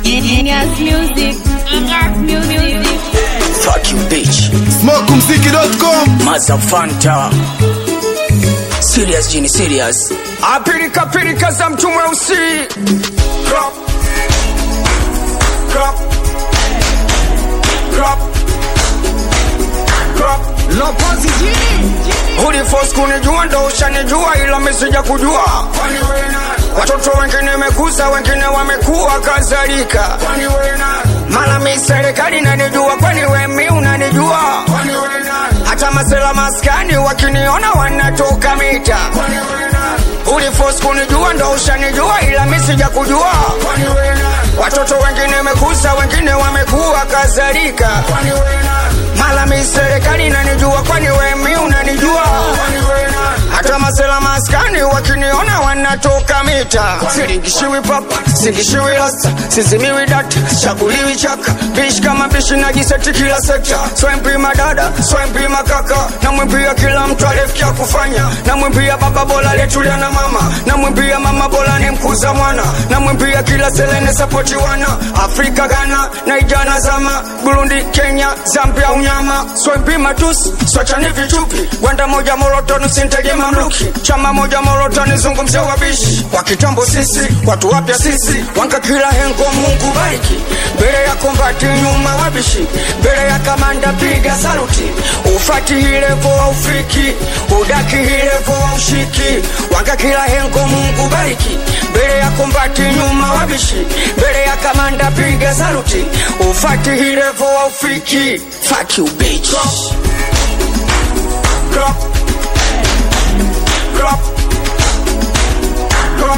Genius Music. Genius Music. Fuck you bitch. Smokumziki.com Mazafanta. Serious Jini serious. Apilika pilika za mtu mweusi Crop. Crop. Crop. Crop. Lopozi jini Uliforce kunijua ndo ushanijua ila mesija kujua Watoto wengine mekuza wengine wamekuwa kadhalika Mala mi serikali nanijua kwani we mi unanijua Hata masela maskani wakiniona wanatoka mita Uliforce kunijua ndo ushanijua ila mi sija kujua Watoto wengine mekuza wengine wamekuwa kadhalika Mala mi serikali nanijua kwani we mi unanijua hata masela maskani wakiniona wanatoka mita siringishiwi papa singishiwi rasta sizimiwi data chaguliwi chaka bishi kama bishi najiseti kila sekta swempima dada swempima kaka namwimbia kila mtu alifikia kufanya namwimbia baba bola letulia na mama namwimbia mama bola ni mkuza mwana namwimbia kila selene sapoti wana afrika ghana naijana zama burundi kenya zambia unyama swempima tusi swachani vichupi gwanda moja morotoni sinteje mamluki chama moja morotoni zungumzia wabishi wa kitambo sisi watu wapya sisi wanka kila hengo mungu bariki mbele ya kombati nyuma wabishi mbele ya kamanda piga saluti ufati hilevo wa ufiki udaki hilevo wa ushiki wanka kila hengo mungu bariki mbele ya kombati nyuma wabishi mbele ya kamanda piga saluti ufati hilevo wa ufiki Fuck you bitch. Crop. Crop. Crop.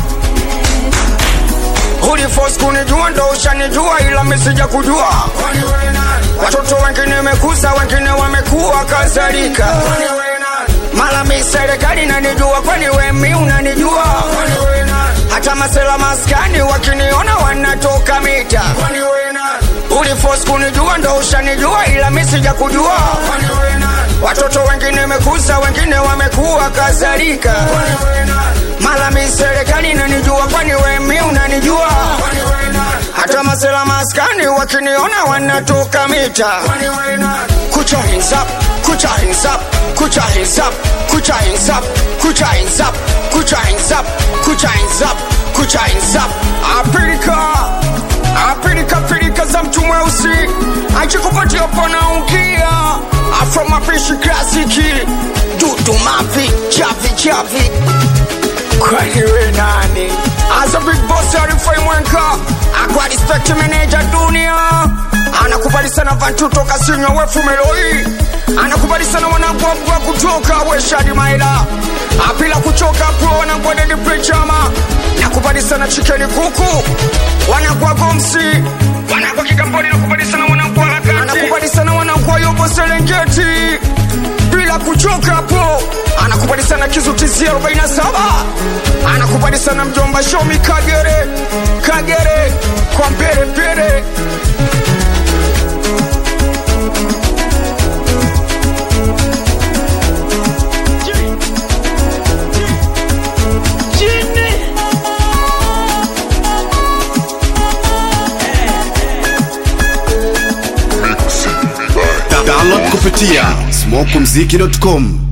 Uliforce kunijua ndo ushanijua ila misija kujua watoto wengine mekuza wengine wamekuwa kadhalika mala mi serikali nanijua kwani we mi unanijua hata masela maskani wakiniona wanatoka mita Uliforce kunijua ndo ushanijua ila mi sija kujua watoto wengine mekuza wengine wamekuwa kadhalika mala mi serikali nanijua kwani we mi unanijua hata masela maskani wakiniona wanatoka mita kucha hands up kucha hands up kucha hands up kucha hands up kucha hands up kucha hands up kucha hands up kucha hands up apilika apilika pilika za mtu mweusi achikupatia panaungia afro mapishi klasiki dudu mavi chavi chavi kwani we nani as a big boss arifai mwenka akwa respect manager dunia anakubali sana vantu toka sinywa wefu meloi anakubali sana wanangwabwa kutoka weshadi maila apila kuchoka pro wanangwa dedi prechama nakubali sana chikeni kuku wanangwa gomsi wanangwa kigamboni nakubali sana wanangwa lakati anakubali sana wanangwa yobo serengeti bila kuchoka hapo anakubali sana kizutizi 47 anakubali sana mjomba shomi kagere kagere kwa mbele mbele Download kupitia smokumziki.com